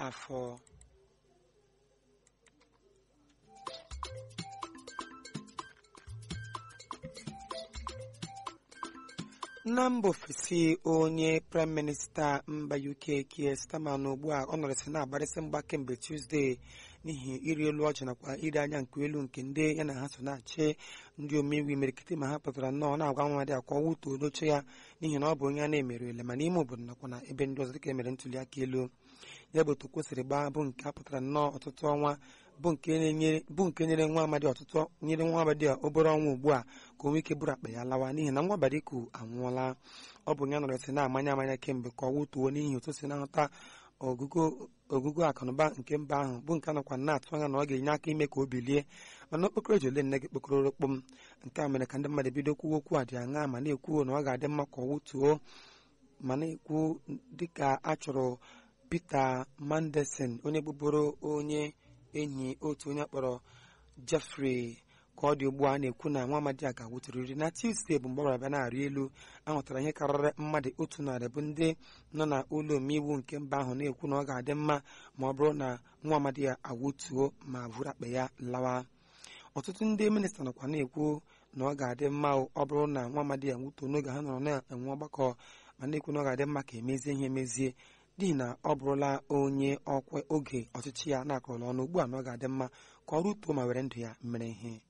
afọ na mba ofesi onye praịm minista mba uk Keir Starmer ugbu a ọ nọrịsị na-agbarịsị mgba kemgbe tuzdee n'ihi iri elu ọjị nakwa iri anya nke elu nke ndị ya na ha so na-achị ndị omeiwu imerikịtị ma ha pụtara nnọọ na-agwa nwa dị akwa wutuo n'oche ya n'ihi na ọ bụ onye a na-emerele ma n'ime obodo nakwa na ebe ndị ọzọ dịka emere ntuli aka elu ya bụ otu kwesịrị gbaa bụ nke a pụtara nnọọ ọtụtụ ọnwa bụ nke nyere nwa amadi ọtụtụ nyere nwa amadi a obere ọnwa ugbu a ka o nwee ike bụrụ akpa ya lawa n'ihi na nwa bariku anwụọla ọ bụ ya nọrọsị na-amanya amanya kemgbe ka ọ wụtuo n'ihi otu si na-ahụta ogugo akụnụba nke mba ahụ bụ nke anọkwa na-atụ anya na ọ ga-enye aka ime ka o bilie mana okpokoro ji ole nne gị kpokọrọ kpom nke a mere ka ndị mmadụ bido kwuo okwu a dị aṅa ma na-ekwu na ọ ga-adị mma ka ọ wụtuo ma na-ekwu dịka a chọrọ Peter Mandelson onye bụbụrụ onye enyi otu onye akpọrọ Jeffrey ka ọ dị ugbu a na-ekwu na nwa amadi a ga-awụtụrịrị na Tuesday bụ mgbe ọ gbara bịa na-arị elu ahụtara ihe karịrị mmadụ otu narị bụ ndị nọ na ụlọ omeiwu nke mba ahụ na-ekwu na ọ ga-adị mma ma ọ bụrụ na nwa amadi ya awụtuo ma vụrụ akpa ya lawa ọtụtụ ndị minista nọkwa na-ekwu na ọ ga-adị mma ọ bụrụ na nwa amadi ya nwutuo n'oge ha nọrọ na-enwe ọgbakọ ma na-ekwu na ọ ga-adị mma ka emezie ihe emezie n'ihi na ọ bụrụla onye ọkwa oge ọchịchị ya na-akọrọla ọnụ ugbu a na ọ ga-adị mma ka ọ rụtuo ma were ndụ ya mere ihe